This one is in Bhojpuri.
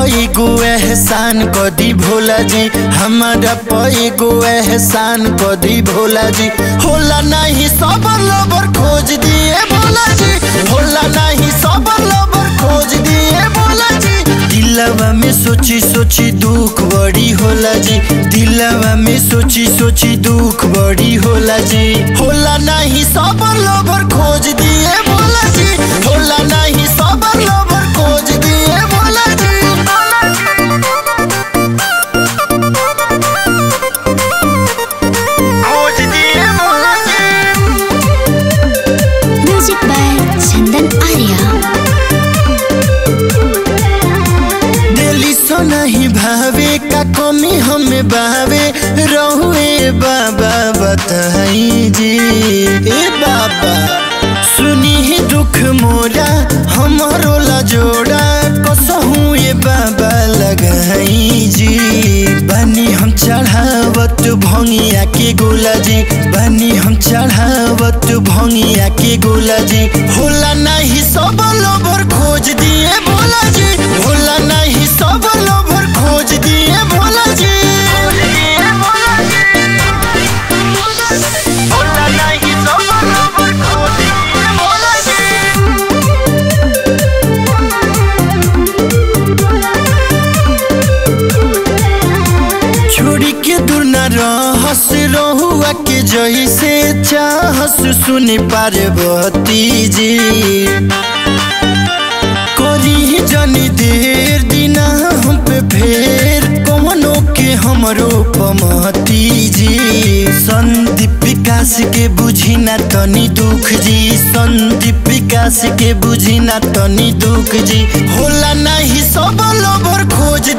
पई गो एहसान कदी भोला जी हमारा पई गो एहसान कदी भोला जी होला नहीं सबर लबर खोज दिए भोला जी होला नहीं सबर लबर खोज दिए भोला जी दिलवा में सोची सोची दुख बड़ी होला जी दिलवा में सोची सोची दुख बड़ी होला जी होला नहीं सबर लबर खोज दिए भोला जी होला नहीं सबर लबर खोज दिए भोला जी खोज दिए भोला जी म्यूजिक बाय चंदन आर्या दिली सो नहीं भावे का कमी हमें भावे रहुए बाबा बताई जी ए बाबा सुनी ही दुख मोरा हमारो ला जोड़ा कसहू ये बाबा लगाई जी बनी हम चढ़ावत भंगिया के गोला जी बनी हम चढ़ावत भंगिया के गोला जी होला नहीं सब लोभर खोज दिए भोला जी होला नहीं सब लोभर खोज दिए भोला जी होला नहीं सब लोभर खोज दिए भोला जी छोड़ी के दूर न रहस रहुआ के जैसे चाहस सुनी पार्वती जी करी जनी देर दिना हम पे फेर कौनो के हमरो पमती जी संदीप विकास के बुझी ना तनी दुख जी संदीप विकास के बुझी ना तनी दुख जी होला नहीं सब लोभर खोज